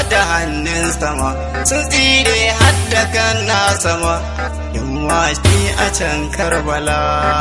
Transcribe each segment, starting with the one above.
da hannun sama sun tsire hadda kan na sama yin washi a can karbala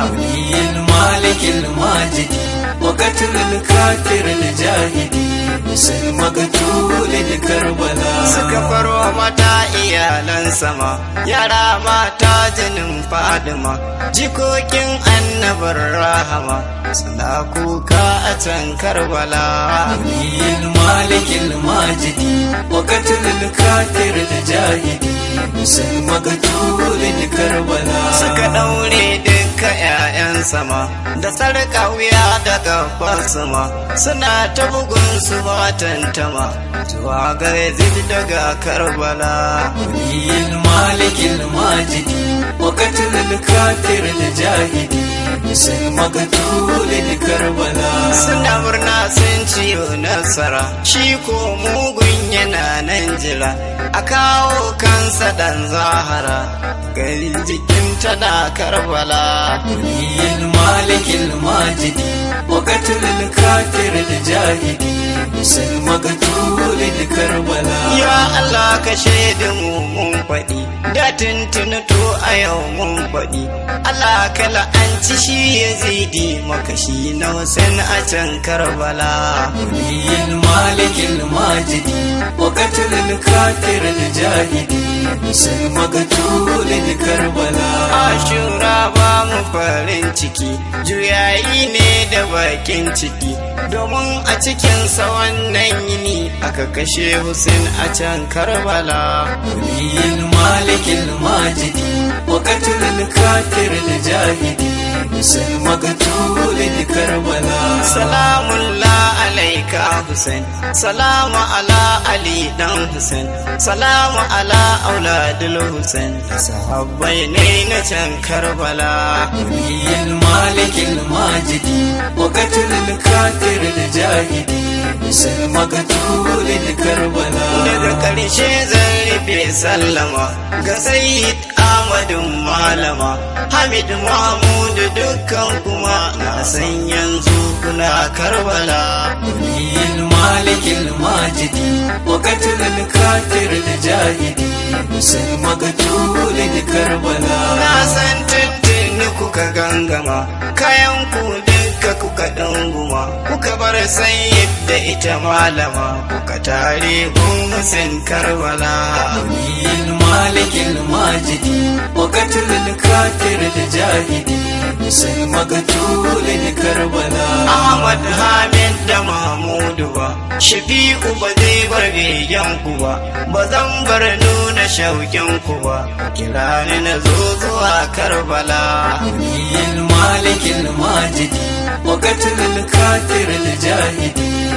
ولي المالك الماجد وقتل الكافر الجاهد حسين مقتول لكربلاء suka farwa mata iyalan sama yara mata jinin fadima jikokin annabar rahama suna kuka a can karbala ولي المالك الماجد وقتل الكافر الجاهد حسين مقتول لكربلاء suka ɗaure duka 'ya'yan sama da sarƙa wuya da gaban sama suna ta bugun su ba tantama zuwa ga yazid daga karbala ولي المالك الماجد وقتل الكافر الجاهد حسين مقتول لكربلاء suna murna sun ciyo nasara shi ko mugun yana nan jira a kawo kansa dan zahara gari jikin tana karbala ولي المالك الماجد وقتل الكافر الجاهد حسين مقتول لكربلاء Ya Allah ka shaida mu mun faɗi, da tuntuni to a yau mun faɗi. Allah ka la'anci shi ya zidi maka shi na Hussein a can Karbala. ولي المالك الماجد وقتل الكافر الجاهد حسين مقتول لكربلاء Ashura ba mu farin ciki, juyayi ne da bakin ciki, domin a cikinsa wannan yini aka kashe Hussein a can Karbala. ولي المالك الماجد وقتل الكافر الجاهد حسين مقتول لكربلاء Salamun la alaika Hussein, salamu ala Ali dan Hussein, salamu ala auladul Hussein, sahabbai ne na can Karbala. ولي المالك الماجد وقتل الكافر الجاهد حسين مقتول لكربلاء Daga ƙarshe zan rufe sallama ga Sayyid Ahmadu Malama, Hamid Mahmud dukkan kuma na san yanzu kuna Karbala. ولي المالك الماجد وقتل الكافر الجاهد حسين مقتول لكربلاء Na san tuntuni kuka gangama, kayan ku duka kuka ɗanguma, kuka bar sayyid da ita malama, kuka tare gumusin Karbala. ولي المالك الماجد وقتل الكافر الجاهد حسين مقتول لكربلاء Ahmad Hamid da Mahmudu ba, Shafi'u ba zai bar begen ku ba, ba zan bar nuna shauƙin ku ba, kira ni na zo zuwa Karbala. ولي المالك الماجد وقتل الكافر الجاهد